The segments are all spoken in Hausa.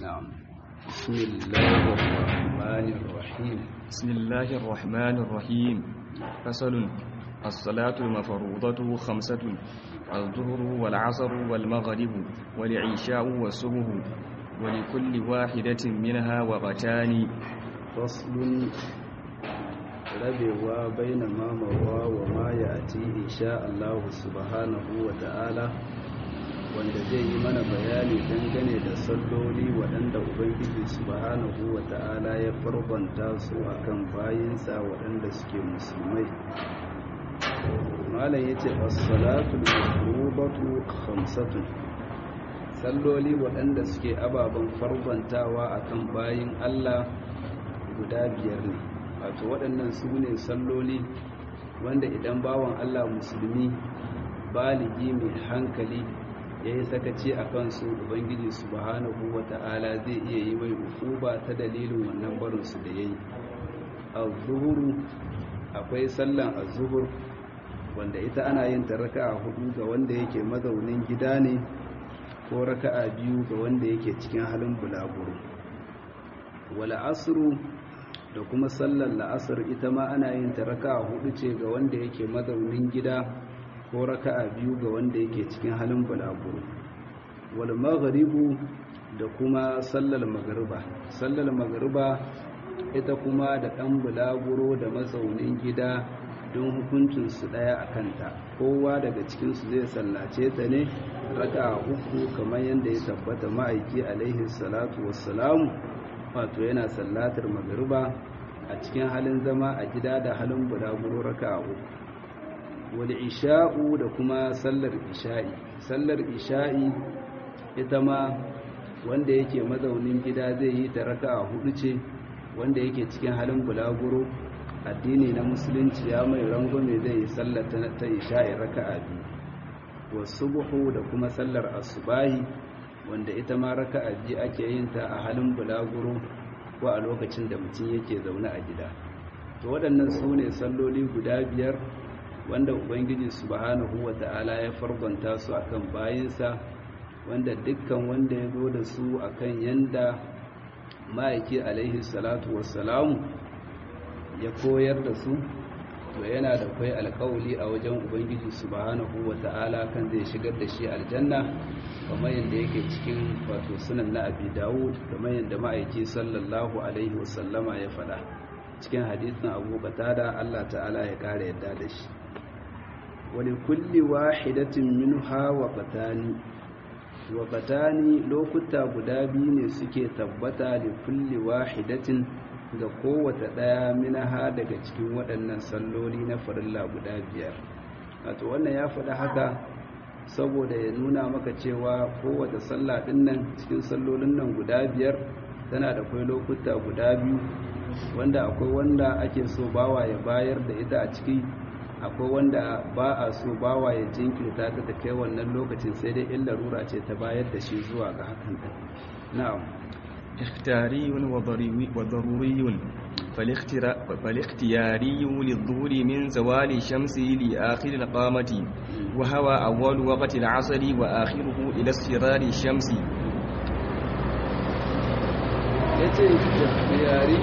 نعم بسم الله الرحمن الرحيم بسم الله الرحمن الرحيم فصل الصلاة المفروضة خمسة الظهر والعصر والمغرب والعشاء والصبح ولكل واحدة منها وقتان فصل rabewa baina mamawa wa ma ya ati insha Allah subhanahu wa ta'ala wanda zai yi mana bayani dangane da salloli waɗanda ubangiji subhanahu wa ta'ala ya farkonta su akan bayinsa waɗanda suke musulmai malam yace as-salatu al-mafrudatu khamsatun salloli waɗanda suke ababen farkontawa akan bayin Allah guda biyar ne wato waɗannan su ne salloli wanda idan bawan Allah musulmi baligi mai hankali ya yi sakaci a kansu ubangiji subhanahu wa ta'ala zai iya yi mai ukuba ta dalilin wannan barinsu da ya yi zuhuru akwai sallan zuhur wanda ita ana yin ta raka'a hudu ga wanda yake mazaunin gida ne ko raka'a biyu ga wanda yake cikin halin bulaguro wala asru da kuma sallar la'asar ita ma ana yin ta raka'a hudu ce ga wanda yake mazaunin gida ko raka'a biyu ga wanda yake cikin halin bulaguro wal maghribu da kuma sallar magriba sallar magriba ita kuma da dan bulaguro da mazaunin gida don hukuncin su daya akan ta kowa daga cikin su zai sallace ta ne raka'a uku kamar yadda ya tabbata ma'aiki alaihi salatu wassalamu wato yana sallatar magariba a cikin halin zama a gida da halin bulaguro raka uku wal isha'u da kuma sallar isha'i sallar isha'i ita ma wanda yake mazaunin gida zai yi ta raka hudu ce wanda yake cikin halin bulaguro addini na musulunci ya mai rangwame zai yi sallar ta isha'i raka'a biyu wasu buhu da kuma sallar asubahi wanda ita ma raka'a biyu ake yin ta a halin bulaguro ko a lokacin da mutum yake zaune a gida to waɗannan su ne salloli guda biyar wanda ubangiji subhanahu wata'ala ya fargonta su akan bayinsa wanda dukkan wanda ya zo da su akan yanda ma'aiki alaihi salatu wassalamu ya koyar da su to yana da kwai alkawali a wajen ubangiji subhanahu wata'ala kan zai shigar da shi aljanna kamar yadda yake cikin wato sunan na abi dawud kamar yadda ma'aiki sallallahu alaihi wasallama ya faɗa cikin hadisin abu da allah ta'ala ya ƙara yadda da shi wani kulli wahidatin minha wa qatani wa qatani lokuta guda biyu ne suke tabbata da kulli wahidatin ga kowace ɗaya minaha daga cikin waɗannan salloli na farilla guda biyar wato wannan ya faɗi haka saboda ya nuna maka cewa kowace sallah ɗin nan cikin sallolin nan guda biyar tana da kwai lokuta guda biyu wanda akwai wanda ake so bawa ya bayar da ita a ciki akwai wanda ba a so bawa ya jinkirta ta ta kai wannan lokacin sai dai in larura ce ta bayar da shi zuwa ga hakan na'am اختياري وضروري فالاختياري للظهور من زوال الشمس لآخر القامة وهو أول وقت العصر وآخره إلى اصفرار الشمس yace ikhtiyari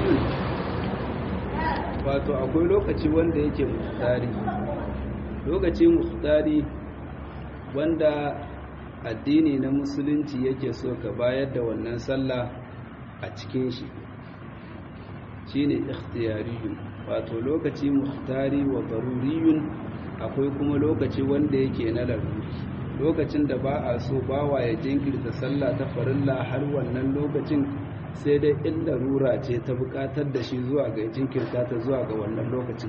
wato akwai lokaci wanda yake muhtari lokaci muhtari wanda addini na musulunci yake so ka bayar da wannan sallah a cikin shi shine ikhtiyariyun wato lokaci muhtari wa daruriyun akwai kuma lokaci wanda yake na laruri lokacin da ba a so bawa ya jinkirta sallah ta farilla har wannan lokacin sai dai in larura ce ta bukatar da shi zuwa ga jinkirta ta zuwa ga wannan lokacin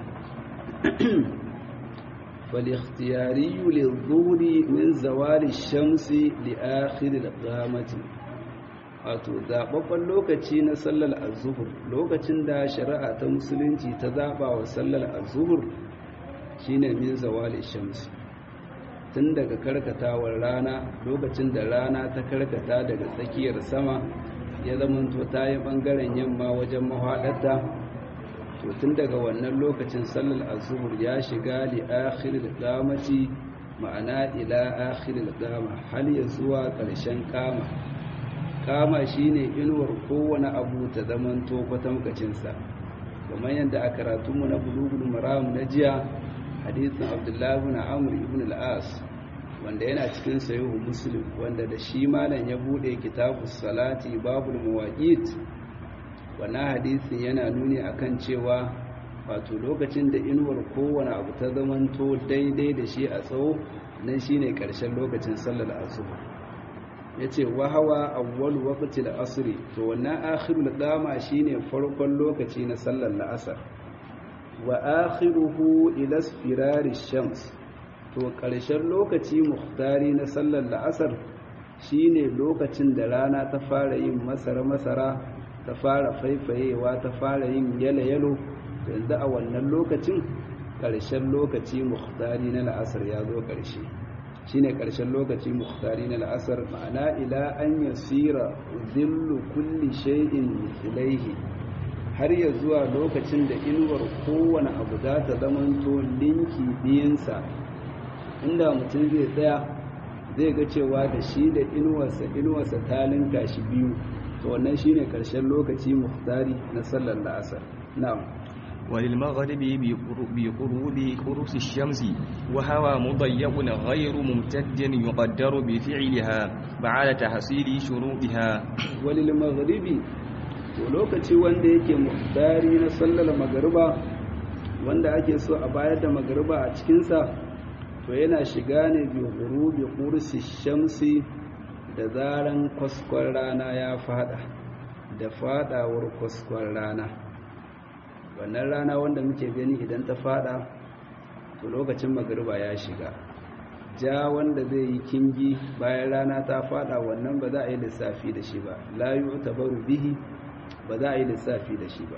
فالاختياري للظهر من زوال الشمس لآخر القامة wato zaɓaɓɓen lokaci na sallar azuhur lokacin da shari'a ta musulunci ta zaɓa wa sallar azuhur shine min zawali shamsi tun daga karkatawar rana lokacin da rana ta karkata daga tsakiyar sama ya zamanto ta yi ɓangaren yamma wajen mahaɗarta to tun daga wannan lokacin sallar azuhur ya shiga li akhiril qamati ma'ana ila akhiril qama hal ya zuwa ƙarshen kama kama shine inuwar kowane abu ta zamanto kwatankacinsa kamar yadda a karatunmu na bulugul maram na jiya hadisin abdullahi ibn amr ibn al-as wanda yana cikin sahihu muslim wanda da shi malam ya bude kitabus salati babul mawaqit wannan hadisin yana nuni akan cewa wato lokacin da inuwar kowane abu ta zamanto daidai da shi a tsawo nan shine karshen lokacin sallar asuba yace wa hawa awwal waqti al-asr to wannan akhirul qama shine farkon lokaci na sallar la'asar wa akhiruhu ila isfirari shams to ƙarshen lokaci muhtari na sallar la'asar shine lokacin da rana ta fara yin masara-masara ta fara faifayewa ta fara yin yalo-yalo yanzu a wannan lokacin ƙarshen lokaci muhtari na la'asar ya zo ƙarshe shine ƙarshen lokaci muhtari na la'asar ma'ana ila an yasira zillu kulli shay'in ilaihi har ya zuwa lokacin da inuwar kowane abu za ta zamanto linki biyinsa inda mutum zai tsaya zai ga cewa da shi da inuwarsa inuwarsa ta linka shi biyu to wannan shine karshen lokaci muhtari na sallar la'asar na'am وللمغرب بقرود قرص الشمس وهوى مضيق غير ممتد يقدر بفعلها بعد تحصيل شروطها وللمغرب to lokaci wanda yake muhtari na sallar magariba wanda ake so a bayar da magariba a cikinsa to yana shiga ne bi ghurubi qursi shamsi da zaran kwaskwan rana ya fada da fadawar kwaskwan rana wannan rana wanda muke gani idan ta fada to lokacin magariba ya shiga ja wanda zai yi kingi bayan rana ta fada wannan ba za a yi lissafi da shi ba la yu'tabaru bihi ba za a yi lissafi da shi ba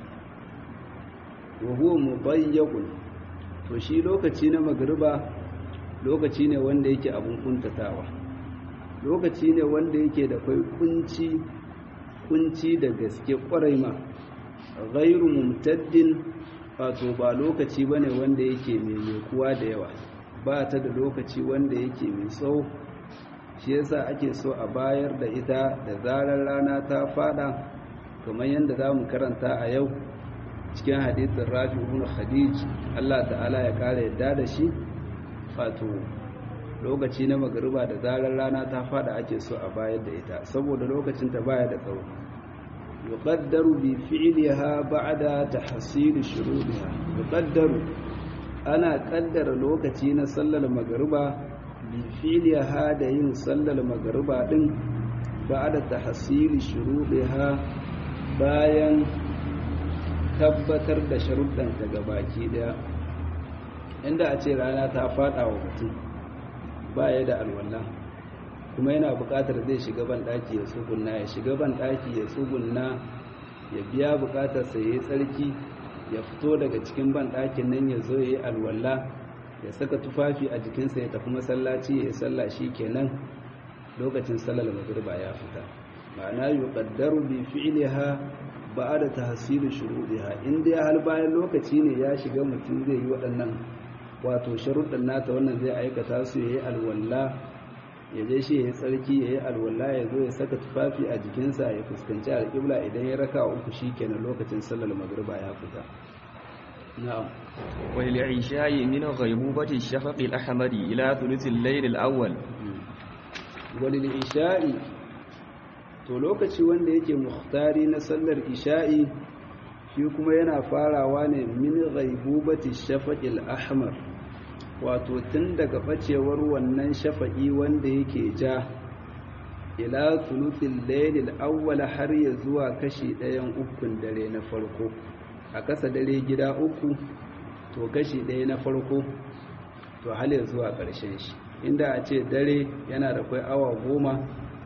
wa huwa mubayyaqun to shi lokaci na magariba lokaci ne wanda yake abun kuntatawa lokaci ne wanda yake da kai kunci kunci da gaske kwarai ma ghairu mumtaddin wato ba lokaci bane wanda yake mai kuwa da yawa ba ta da lokaci wanda yake mai tsawo shi yasa ake so a bayar da ita da zarar rana ta fada kamar yadda za mu karanta a yau cikin hadithin rafi ibn khadij Allah ta'ala ya kara yadda da shi wato lokaci na magariba da zarar rana ta fada ake so a bayar da ita saboda lokacin ta baya da tsawo yuqaddaru bi fi'liha ba'da tahsil shuruɗiha yuqaddaru ana kaddara lokaci na sallar magariba bi fi'liha da yin sallar magariba din ba'da tahsil shuruɗiha bayan tabbatar da sharuɗanta ga baki daya inda a ce rana ta fada wa mutum baya da alwala kuma yana buƙatar zai shiga ban ɗaki ya tsugunna ya shiga ban ɗaki ya tsugunna ya biya buƙatar sa yayi tsarki ya fito daga cikin ban ɗakin nan ya zo yayi alwala ya saka tufafi a jikinsa ya tafi masallaci ya sallah kenan lokacin sallar magriba ya fita ma'ana yuqaddaru bi fi'liha ba'da tahsil shuruɗiha in dai hal bayan lokaci ne ya shiga mutum zai yi waɗannan wato sharuɗin nata wannan zai aikata su yayi alwala ya je shi yayi tsarki yayi alwala ya zo ya saka tufafi a jikinsa ya fuskanci alƙibla idan ya raka uku shikenan lokacin sallar magriba ya fita na'am وللعشاء من غيبوبة الشفق الأحمر إلى ثلث الليل الأول walil isha'i to lokaci wanda yake muhtari na sallar isha'i shi kuma yana farawa ne min ghaibubati shafaqil ahmar wato tun daga bacewar wannan shafa'i wanda yake ja ila thuluthil laylil awwal har ya zuwa kashi ɗayan ukun dare na farko a kasa dare gida uku to kashi ɗaya na farko to hal ya zuwa ƙarshen shi inda a ce dare yana da kwai awa goma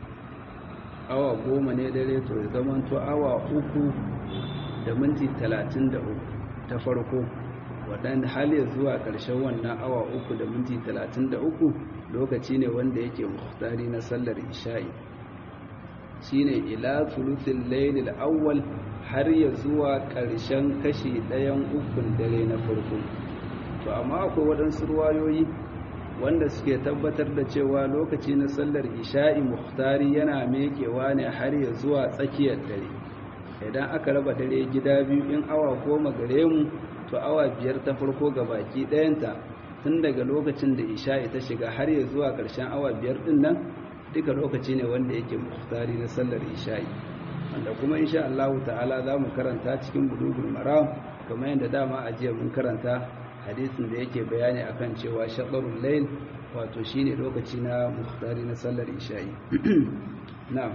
awa goma ne dare to ya zamanto awa uku da minti talatin da uku ta farko waɗanda hali zuwa ƙarshen wannan awa uku da minti talatin da uku lokaci ne wanda yake muhtari na sallar isha'i shine ila thuluthil laylil awwal har ya zuwa ƙarshen kashi ɗayan ukun dare na farko to amma akwai waɗansu ruwayoyi wanda suke tabbatar da cewa lokaci na sallar isha'i muhtari yana mekewa ne har ya zuwa tsakiyar dare idan aka raba dare gida biyu in awa goma gare mu to awa biyar ta farko ga baki ɗayanta tun daga lokacin da isha'i ta shiga har ya zuwa ƙarshen awa biyar ɗin nan duka lokaci ne wanda yake muhtari na sallar isha'i wanda kuma insha Allah ta'ala za mu karanta cikin bulugul maram kamar yadda dama a jiya mun karanta hadisin da yake bayani akan cewa shaɗarun layl wato shine lokaci na muhtari na sallar isha'i na'am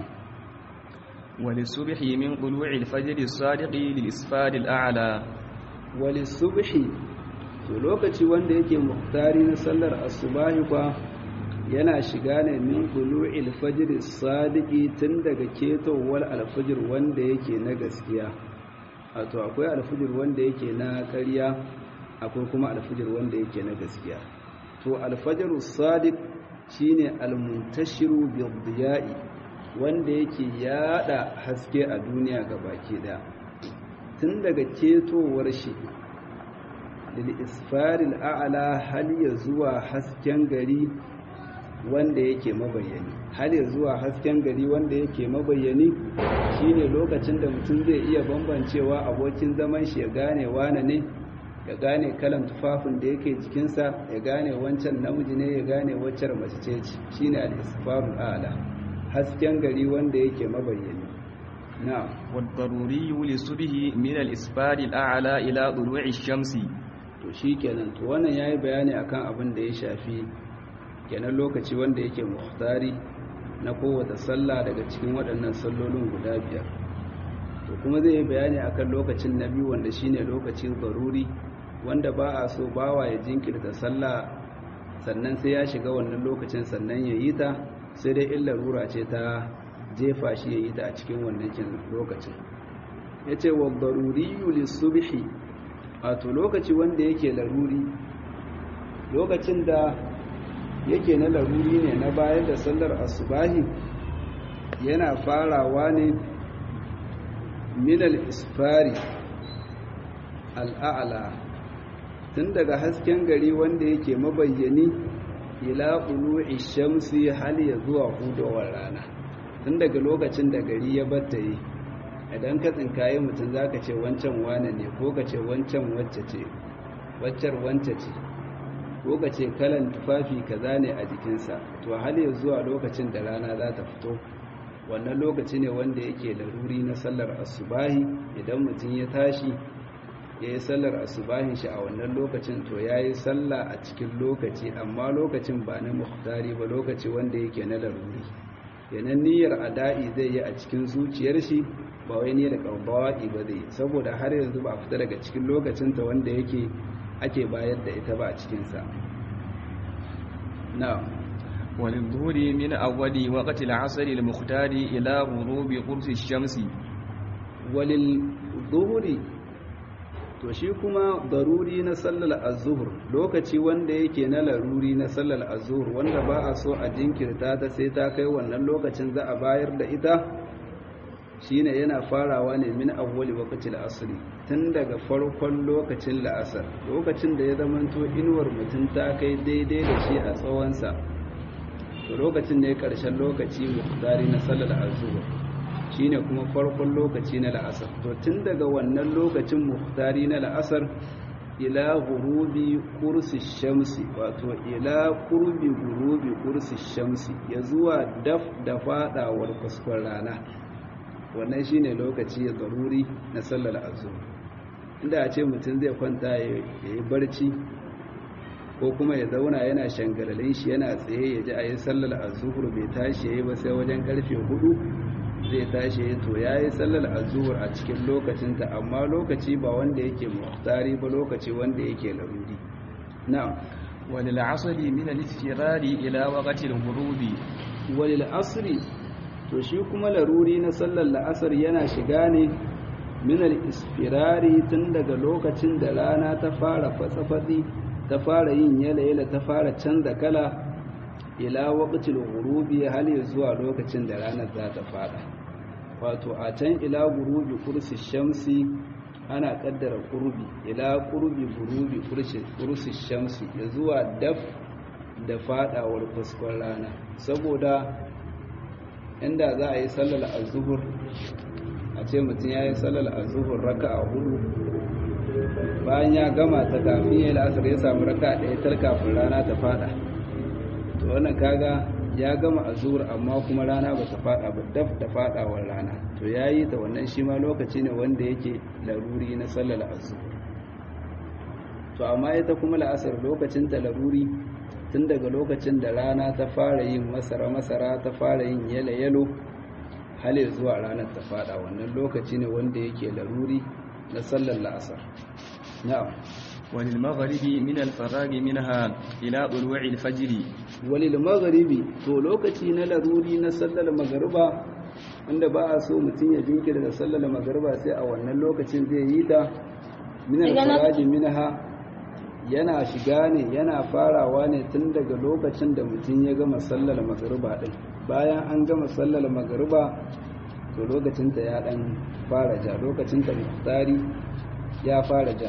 وللصبح من طلوع الفجر الصادق للإسفار الأعلى وللصبح to lokaci wanda yake muhtari na sallar asubahi kwa yana shiga ne min tulu'il fajr sadiqi tun daga ketowar alfajir wanda yake na gaskiya wato akwai alfajir wanda yake na ƙarya akwai kuma alfajir wanda yake na gaskiya to alfajr sadiq shine almuntashiru bidiyai wanda yake yada haske a duniya gabaki daya tun daga ketowar shi lil isfaril a'la hal ya zuwa hasken gari wanda yake mabayyani har ya zuwa hasken gari wanda yake mabayyani shine lokacin da mutum zai iya bambancewa abokin zaman shi ya gane wane ne ya gane kalan tufafin da yake jikinsa ya gane wancan namiji ne ya gane waccar mace ce shine al-isfarul a'la hasken gari wanda yake mabayyani na'am والضروري للصبح من الإسفار الأعلى إلى طلوع الشمس to shikenan to wannan yayi bayani akan abin da ya shafi kenan lokaci wanda yake muhtari na kowace sallah daga cikin waɗannan sallolin guda biyar to kuma zai yi bayani akan lokacin na biyu wanda shine lokacin zaruri wanda ba a so bawa ya jinkirta sallah sannan sai ya shiga wannan lokacin sannan ya yi ta sai dai in larura ce ta jefa shi ya yi ta a cikin wannan lokacin ya ce wa zaruri subhi wato lokaci wanda yake laruri lokacin da yake na laruri ne na bayan da sallar asubahi yana farawa ne minal isfari al'a'ala tun daga hasken gari wanda yake mabayyani ila ulu'i shamsi hal ya zuwa hudowar rana tun daga lokacin da gari ya battaye idan ka tsinkaye mutum za ka ce wancan wane ne ko ka ce wancan wacce ce waccar wance ce ko ka ce kalan tufafi kaza ne a jikinsa to hal ya zuwa lokacin da rana za ta fito wannan lokaci ne wanda yake laruri na sallar asubahi idan mutum ya tashi ya yi sallar asubahin shi a wannan lokacin to ya yi sallah a cikin lokaci amma lokacin ba na muhtari ba lokaci wanda yake na laruri yanan niyyar ada'i zai yi a cikin zuciyar shi ba wai niyyar ƙarbawa'i ba zai saboda har yanzu ba a fita daga cikin lokacinta wanda yake ake bayar da ita ba a cikinsa na وللظهر من أول وقت العصر المختار إلى غروب قرص الشمس وللظهر to shi kuma daruri na sallar azhur lokaci wanda yake na laruri na sallar azhur wanda ba a so a jinkirta ta sai ta kai wannan lokacin za a bayar da ita shine yana farawa ne min awwali waqtil asr tun daga farkon lokacin la'asar lokacin da ya zamanto inuwar mutum ta kai daidai da shi a tsawon sa to lokacin ne karshen lokaci muhtari na sallar azhur shine kuma farkon lokaci na la'asar to tun daga wannan lokacin muhtari na la'asar ila gurubi kursi shamsi wato ila kurbi gurubi kursi shamsi ya zuwa daf da fadawar kuskon rana wannan shine lokaci ya zaruri na sallar azhar inda a ce mutum zai kwanta ya yi barci ko kuma ya zauna yana shangalalin shi yana tsaye ya ji a yi sallar azhar bai tashi ya yi ba sai wajen karfe hudu zai tashi ya to ya yi sallar azuhur a cikin lokacinta amma lokaci ba wanda yake muhtari ba lokaci wanda yake laruri na'am walil asri min al-istirari ila waqti al-ghurubi walil asri to shi kuma laruri na sallar la'asar yana shiga ne min al-istirari tun daga lokacin da rana ta fara fatsafatsi ta fara yin yala-yala ta fara canza kala ila waqtil ghurubi hal zuwa lokacin da ranar za ta fada wato a can ila gurubi kursi shamsi ana kaddara kurbi ila kurbi gurubi kursi shamsi ya zuwa daf da fadawar fuskon rana saboda inda za a yi sallar azuhur a ce mutum ya yi sallar azuhur raka a hudu bayan ya gama ta kafin ya yi la'asar ya samu raka ɗaya tar kafin rana ta fada to wannan kaga ya gama azuhur amma kuma rana ba ta fada ba daf da fadawar rana to ya yi ta wannan shi ma lokaci ne wanda yake laruri na sallar azuhur to amma ita kuma la'asar lokacin ta laruri tun daga lokacin da rana ta fara yin masara-masara ta fara yin yalo-yalo hale zuwa ranar ta fada wannan lokaci ne wanda yake laruri na sallar la'asar na'am walil magharibi min al-faraghi minha ila tulu'i al-fajr walil magharibi to lokaci na laruri na sallar magariba wanda ba a so mutum ya jinkirta da sallar magariba sai a wannan lokacin zai yi ta min al-faraghi minha yana shiga ne yana farawa ne tun daga lokacin da mutum ya gama sallar magariba din bayan an gama sallar magariba to lokacinta ya dan fara ja lokacinta muftari ya fara ja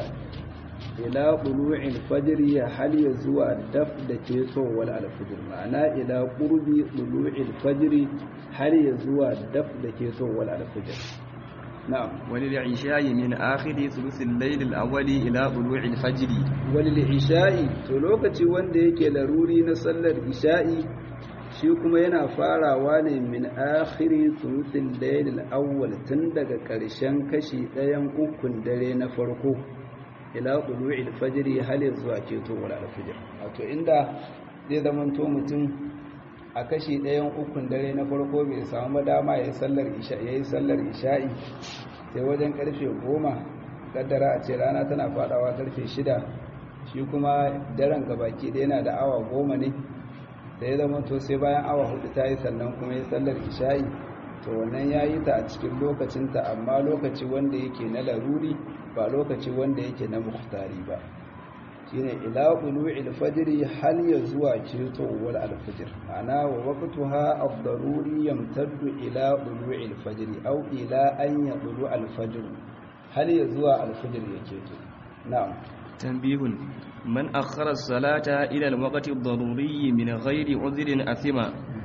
ila qulu'il fajr ya hal ya zuwa daf da ke tsowar alfajr ma'ana ila qurbi qulu'il fajr har ya zuwa daf da ke tsowar alfajr na'am وللعشاء من آخر ثلث الليل الأول إلى طلوع الفجر walil isha'i to lokaci wanda yake laruri na sallar isha'i shi kuma yana farawa ne min akhiri thuluthil layl al-awwal tun daga ƙarshen kashi ɗayan ukun dare na farko ila tulu'il fajr hal zuwa ketowar al-fajr wato inda zai zamanto mutum a kashi ɗayan ukun dare na farko bai samu dama yayin sallar isha'i yayin sallar isha'i sai wajen karfe goma kaddara a ce rana tana fadawa karfe shida shi kuma daren gabaki da yana da awa goma ne da ya zama to sai bayan awa hudu ta yi sannan kuma ya sallar isha'i to wannan ya yi ta a cikin lokacinta amma lokaci wanda yake na laruri ba lokaci wanda yake na muhtari ba shine ila qulu'il fajri hal ya zuwa ketowar alfajr ana wa waqtuha ad-daruri yamtaddu ila qulu'il fajri aw ila an yaqulu al-fajr hal ya zuwa alfajr yake to na'am تنبيه من أخر الصلاة إلى الوقت الضروري من غير عذر أثم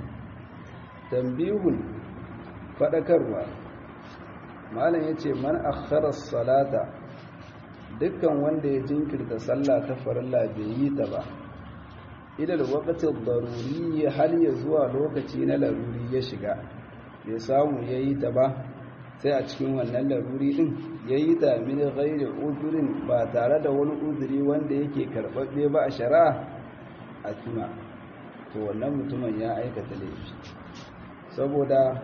tambihun fadakarwa malam yace man akhara salata dukkan wanda ya jinkirta sallah ta farilla bai yi ta ba ila waqti daruri har ya zuwa lokaci na laruri ya shiga bai samu yayi ta ba sai a cikin wannan laruri din yayi ta min ghairi udhrin ba tare da wani udhri wanda yake karbabbe ba a shari'a asma to wannan mutumin ya aikata laifi saboda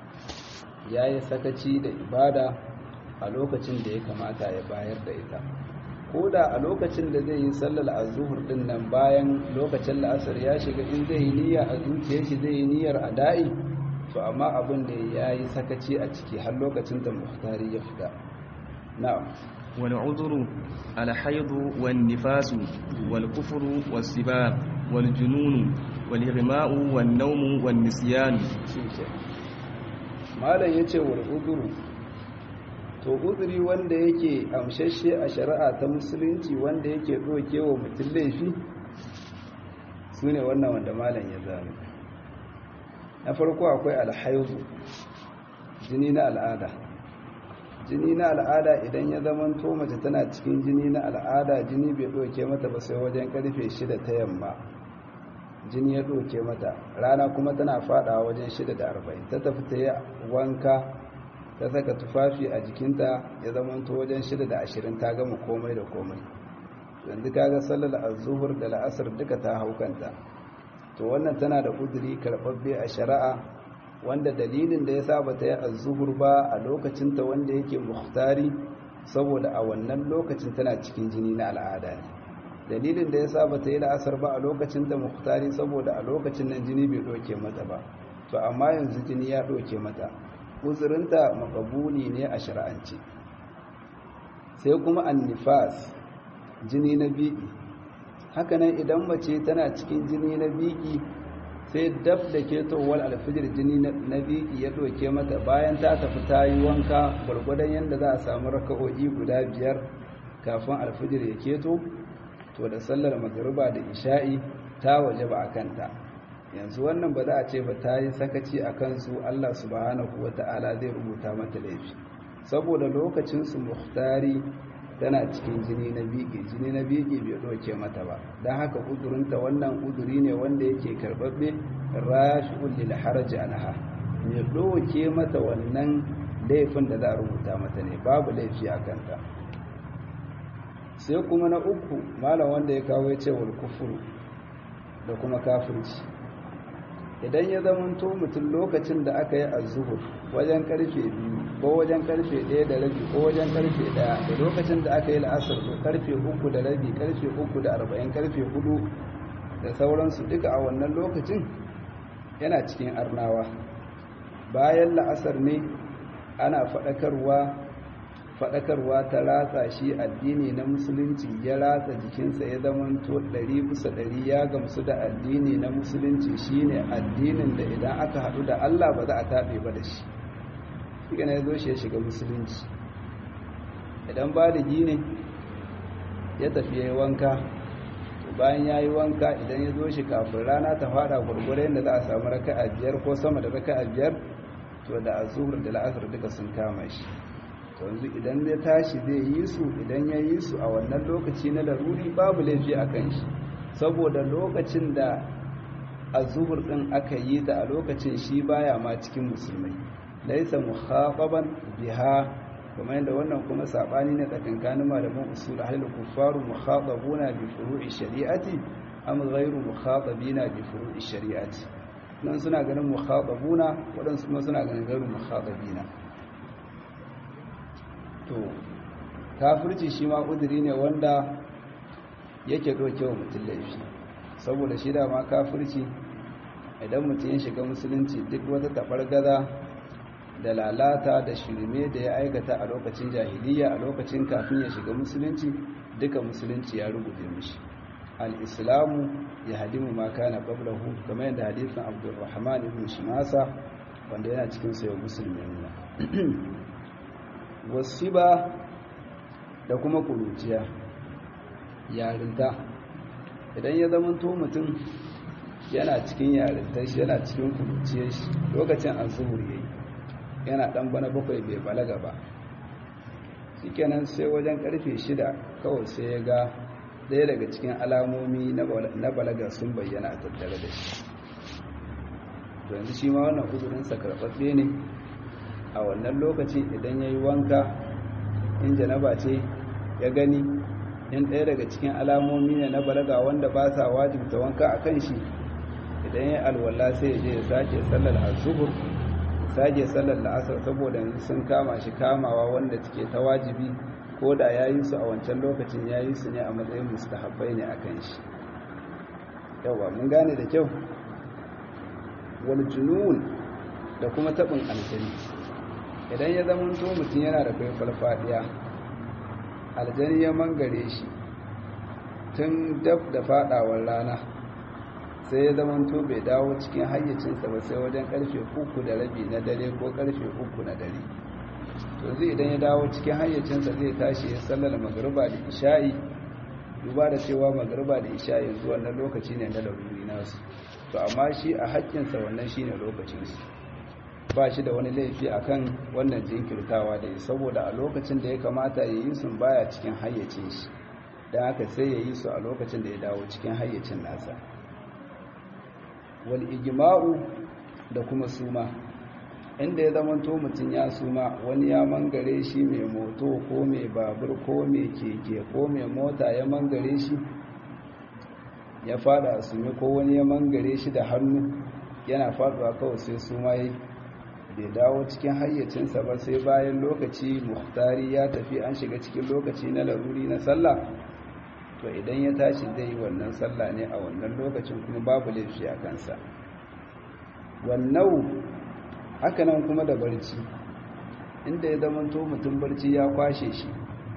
ya yi sakaci da ibada a lokacin da ya kamata ya bayar da ita ko da a lokacin da zai yi sallar azuhur din nan bayan lokacin la'asar ya shiga in zai yi niyya a zuciyar shi zai yi niyyar ada'i to amma abin da ya yi sakaci a ciki har lokacin da muhtari ya fita na'am والعذر الحيض والنفاس والكفر والسباب والجنون والإغماء والنوم والنسيان malam ya ce wal uzuru to uzuri wanda yake amshashe a shari'a ta musulunci wanda yake ɗauke wa mutum laifi su ne wannan wanda malam ya zane na farko akwai alhaizu jini na al'ada jini na al'ada idan ya zamanto mace tana cikin jini na al'ada jini bai ɗauke mata ba sai wajen karfe shida ta yamma jini ya ɗauke mata rana kuma tana fadawa wajen shida da arba'in ta tafi ta yi wanka ta saka tufafi a jikinta ya zamanto wajen shida da ashirin ta gama komai da komai yanzu kaga sallar azuhur da la'asar duka ta haukanta to wannan tana da kuduri karɓaɓɓe a shari'a wanda dalilin da ya sa ba ta yi azuhur ba a lokacinta wanda yake muhtari saboda a wannan lokacin tana cikin jini na al'ada ne dalilin da ya sa bata yi la'asar ba a lokacin da muhtari saboda a lokacin nan jini bai ɗauke mata ba to amma yanzu jini ya ɗauke mata uzurinta makabuli ne a shari'ance sai kuma annifas jini na biki hakanan idan mace tana cikin jini na biki sai dab da ketowar alfijir jini na biki ya ɗauke mata bayan ta tafi ta yi wanka gwargwadon yadda za a samu raka'o'i guda biyar kafin alfijir ya keto to da sallar magariba da isha'i ta waje ba a kanta yanzu wannan ba za a ce ba ta yi sakaci a kansu Allah subhanahu wa ta'ala zai rubuta mata laifi saboda lokacinsu muhtari tana cikin jini na bege jini na bege bai ɗauke mata ba don haka uzurinta wannan uzuri ne wanda yake karɓaɓɓe rashi'un lil haraji anha mai ɗauke mata wannan laifin da za a rubuta mata ne babu laifi a kanta sai kuma na uku malam wanda ya kawo ya ce wal kufuru da kuma kafirci idan ya zamanto mutum lokacin da aka yi azuhur wajen karfe biyu ko wajen karfe ɗaya da rabi ko wajen karfe ɗaya da lokacin da aka yi la'asar ko karfe uku da rabi karfe uku da arba'in karfe hudu da sauransu duka a wannan lokacin yana cikin arnawa bayan la'asar ne ana faɗakarwa faɗakarwa ta ratsa shi addini na musulunci ya ratsa jikinsa ya zamanto ɗari bisa ɗari ya gamsu da addini na musulunci shine addinin da idan aka haɗu da Allah ba za a taɓe ba da shi shi ya zo shi ya shiga musulunci idan baligi ne ya tafi ya yi wanka bayan ya yi wanka idan ya zo shi kafin rana ta fara gurgurai da za a samu raka'a biyar ko sama da raka'a biyar to da azur da la'asar duka sun kama shi yanzu idan ya tashi zai yi su idan ya yi su a wannan lokaci na laruri babu laifi a kan shi saboda lokacin da azur din aka yi ta a lokacin shi baya ma cikin musulmai laisa mukhaqaban biha kuma yadda wannan kuma sabani ne tsakankanin malaman usul ahlul kuffaru mukhatabuna bi furu'i shari'ati am ghayru mukhatabina bi furu'i shari'ati nan suna ganin mukhatabuna wadansu kuma suna ganin ghayru mukhatabina to kafirci shi ma ƙudiri ne wanda yake ɗauke wa mutum laifi saboda shi da ma kafirci idan mutum ya shiga musulunci duk wata taɓargaza da lalata da shirme da ya aikata a lokacin jahiliya a lokacin kafin ya shiga musulunci duka musulunci ya rubuta mishi al-islamu ya hadimu ma kana qablahu kamar yadda hadisin abdurrahman ibn shimasa wanda yana cikin sayo musulmi ne wasiba da kuma kuruciya yarinta idan ya zama to mutum yana cikin yarinta shi yana cikin kuruciyar shi lokacin azuhur yayi yana dan bana bakwai bai balaga ba shikenan sai wajen karfe shida kawai sai ya ga ɗaya daga cikin alamomi na balaga sun bayyana a tattare da shi yanzu shi ma wannan uzurinsa karɓaɓɓe ne a wannan lokacin idan ya yi wanka in janaba ce ya gani in ɗaya daga cikin alamomi ne na balaga wanda ba sa wajibta wanka a kan shi idan ya alwala sai ya je ya sake sallar azuhur sake sallar la'asar saboda yanzu sun kama shi kamawa wanda take ta wajibi ko da ya yi su a wancan lokacin ya yi su ne a matsayin mustahabbai ne a kan shi yawa mun gane da kyau wal junun da kuma taɓin aljani idan ya zama to mutum yana da kai farfadiya aljani ya mangare shi tun dab da fadawar rana sai ya zama to bai dawo cikin hayyacinsa ba sai wajen karfe uku da rabi na dare ko karfe uku na dare to zai idan ya dawo cikin hayyacinsa zai tashi ya sallar magariba da isha'i duba da cewa magariba da isha'i yanzu wannan lokaci ne na laruri nasu to amma shi a haƙƙinsa wannan shine lokacinsu ba shi da wani laifi akan wannan jinkirtawa da ya saboda a lokacin da ya kamata ya yi sun baya cikin hayyacin shi don haka sai ya yi su a lokacin da ya dawo cikin hayyacin nasa wal ijma'u da kuma suma inda ya zamanto mutum ya suma wani ya mangare shi mai moto ko mai babur ko mai keke ko mai mota ya mangare shi ya fada a sumi ko wani ya mangare shi da hannu yana faduwa kawai sai suma yi bai dawo cikin hayyacinsa ba sai bayan lokaci muhtari ya tafi an shiga cikin lokaci na laruri na sallah to idan ya tashi zai yi wannan sallah ne a wannan lokacin kuma babu laifi a kansa wannan hakanan kuma da barci inda ya zamanto mutum barci ya kwashe shi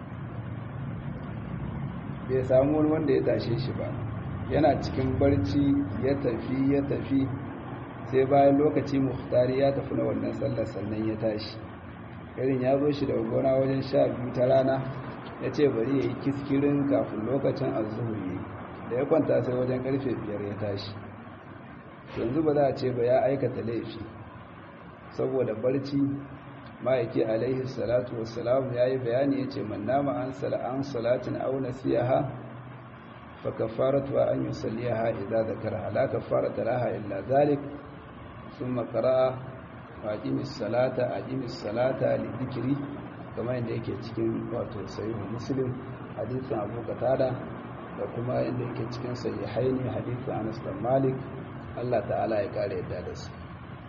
bai samu wani wanda ya tashe shi ba yana cikin barci ya tafi ya tafi sai bayan lokaci muhtari ya tafi na wannan sallar sannan ya tashi irin ya zo shi da gona wajen sha biyu ta rana ya ce bari ya yi kiskirin kafin lokacin azuhur yi da ya kwanta sai wajen karfe biyar ya tashi yanzu ba za a ce ba ya aikata laifi saboda barci ma'aiki alaihi salatu wassalam ya yi bayani ya ce man nama an salatin auna siyaha fa kafaratu an yi saliyaha idza zakara la kafarata laha illa zalik thumma qara'a wa aqimis salata aqimis salata li dhikri kamar yadda yake cikin wato sahih muslim hadisin abu qatada da kuma inda yake cikin sahihaini hadisin Anas bin Malik Allah ta'ala ya kare yadda da su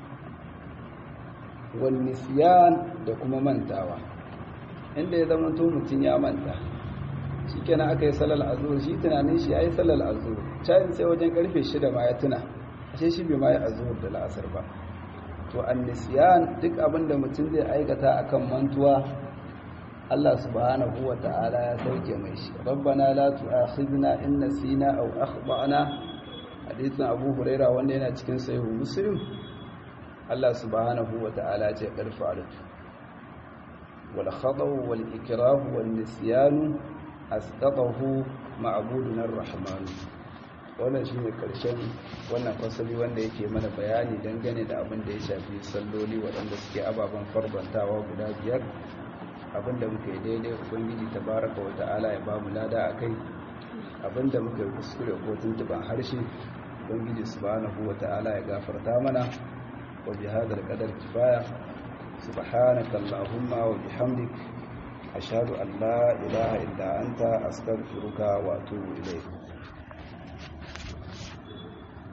wal nisyan da kuma mantawa inda ya zama to mutun ya manta shikenan aka yi salal azhur shi tunanin shi yayi salal azhur cayin sai wajen karfe 6 ma ya tuna ashe shi bai ma yi azhur da la'asar ba to an nisyan duk abinda mutun zai aikata akan mantuwa Allah subhanahu wa ta'ala ya sauke mai shi rabbana la tu'akhidna in nasina aw akhtana hadisin Abu Huraira wanda yana cikin sahih Muslim Allah subhanahu wa ta'ala ce karfa alatu wal khadaw wal ikrah wal nisyan asqatahu ma'budun ar-rahman wannan shine karshen wannan fasali wanda yake mana bayani dangane da abin da ya shafi salloli waɗanda suke ababen farbantawa guda biyar abinda muka yi daidai ubangiji tabaraka wa ta'ala ya ba mu lada a kai abinda muka yi kuskure ko tuntuban harshe ubangiji subhanahu wa ta'ala ya gafarta mana wa bi hadal qadar kifaya subhanaka allahumma wa bihamdik ashhadu an la ilaha illa anta astaghfiruka wa atubu ilayk